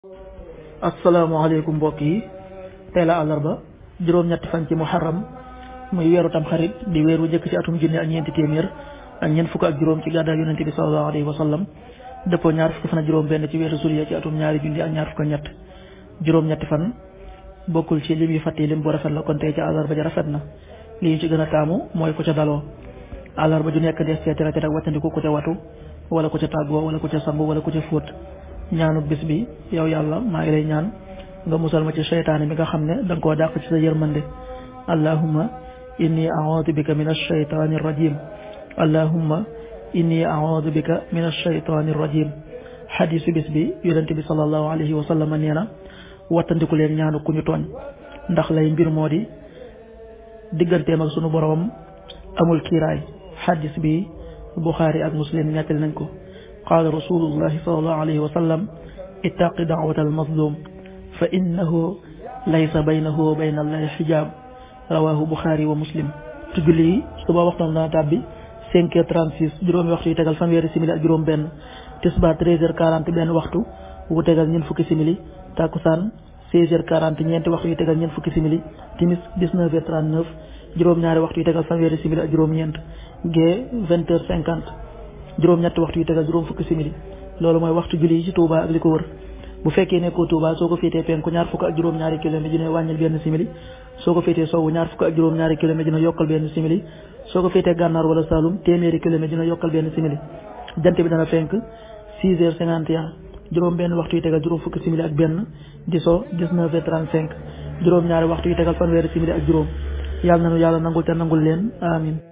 asalaamaaleykum mbokk yi tey la àllarba juróom-ñetti fan ci muharram muy weeru tam xarit di weer wu njëkk ci atum junne ak ñeenti téeméer ak ñeent fukk ak juróom ci gàddaay yonente bi sallallahu alayhi wa sallam dëppoo ñaar fukki fan ak juróom benn ci weeru juillet ci atum ñaari junni ak ñaar fukk ak ñett juróom-ñetti fan bokkul ci lim yu fàtte lim bu rafet la kon tey ci àllarba ja rafet na li ñu ci gën a taamu mooy ku ca daloo àllarba ju nekk des cee tere tere ak wàccandiku ku ca watu wala ku ca tàggoo wala ku ca sangu wala ku ca fóot ñaanu bis bi yow yàlla maa ngi lay ñaan nga musal ma ci seytaane mi nga xam ne da nga koo dàq ci sa yërmande allahumma inni a'udhu bika min ash-shaytani rajim allahumma inni a'udhu bika min ash-shaytani rajim xadisu bis bi yonente bi sallallahu alayhi wa sallam nee na wattandiku leen ñaanu ku ñu tooñ ndax lay mbir moo di digganteem ak sunu boroom amul kiiraay xadis bi buxaari ak muslim ñettali nañ ko qaala rasulullahi sallallahu alayhi wa sallam ittaqi da'wata almazlum fa innahu laysa baynahu wa bayna allahi xijaab rawahu buxaari wa muslim te julli yi suba waxtaan dana tàbbi cinq heures trente six juróomi waxtu yi tegal fanweeri simili ak juróom benn tisbaar treize heures quarante benn waxtu wu tegal ñeent fukki simili takkusaan seize heures quarante ñeenti waxtu yi tegal ñeent fukki simili timis dix-neuf heures trente-neuf juróom-ñaari waxtu yi tegal fanweeri simili ak juróom-ñeent gee vingt heures cinquante juróom-ñetti waxtu yi tegal juróom fukki simili loolu mooy waxtu julli yi ci Touba ak li ko wër bu fekkee nekkoo Touba soo ko féetee penku ñaar fukk ak juróom-ñaari kilomètre dina wàññil benn simili soo ko féetee sowwu ñaar fukk ak juróom-ñaari kilomètre dina yokkal benn simili soo ko féetee gànnaar wala Saloum téeméeri kilomètre dina yokkal benn simili jant bi dana fenk six heures cinquante et un juróom benn waxtu yi tegal juróom fukki simili ak benn di so dix-neuf heures trente-cinq juróom-ñaari waxtu yi tegal fanweeri simili ak juróom yàlla nanu yàlla nangul te nangul leen amin